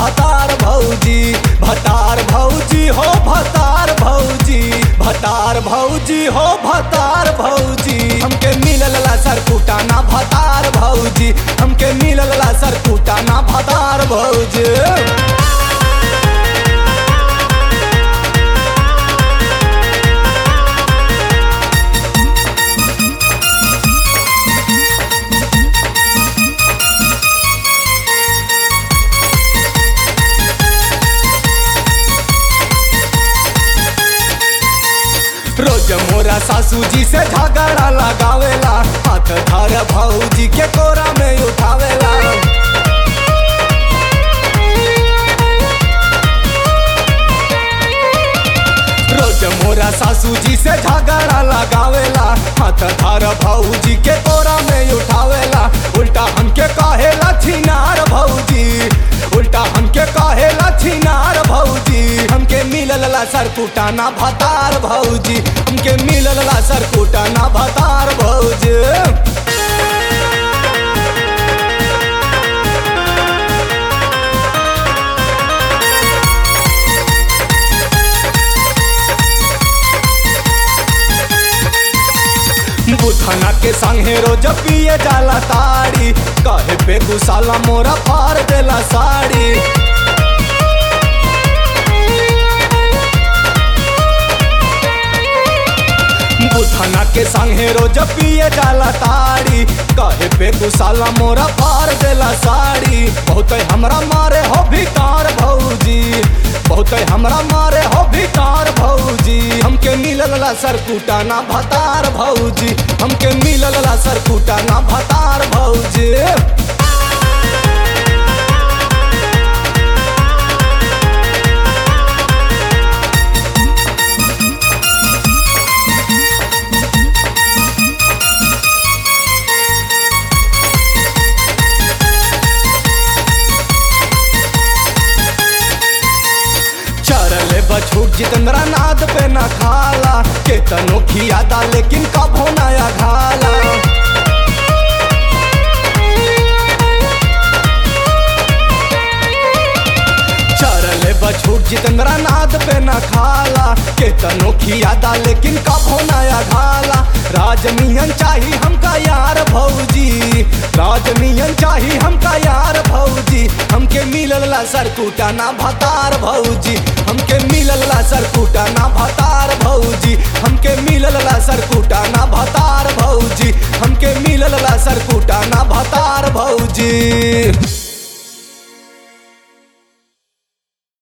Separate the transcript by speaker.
Speaker 1: भतार भौजी भतार भौजी हो भतार भौजी भतार भौजी हो भतार भौजी हमके मिलल ला सर कुटाना भतार भौजी हमके मिलल ला सर कुटाना भतार भौजी रोज मोरा सासू जी से झगड़ा लगावेला हाथ धर भौजी के कोरा में उठावेला रोज मोरा सासू जी से झगड़ा लगावेला हाथ धर भौजी के कोरा में उठावेला उल्टा हमके कहेला छिनार भौजी उल्टा हमके कहेला छिनार भौजी हमके मिलल ला सर कुटाना भतार भौजी हमके मिलल ला सर कुटाना भतार भौजी बुधना के संगे रोज पिए जाला ताड़ी कहे पे गुसाला मोरा फार देला साड़ी बुधना के संगे रोज पिए जाला ताड़ी कहे पे गुसाला मोरा फार देला साड़ी बहुत हमरा मारे हो भिकार भौजी बहुत हमरा मारे हो भिकार भौजी हमके मिलल ला सर कुटाना भतार भौजी हमके मिलल ला सर कुटाना भतार भौजी चरले बछूट जितंद्रा नाद पे न खाला केतनो खियादा लेकिन कभो नया घाला चरले बछूट जितंद्रा नाद पे न खाला केतनो खियादा लेकिन कभो नया घाला राजनियन चाही हमका यार भौजी राजनियन चाही हमका यार भौजी हमके मिलल ला सर कुटाना भतार भौजी हमके मिलल ला सर कुटाना भतार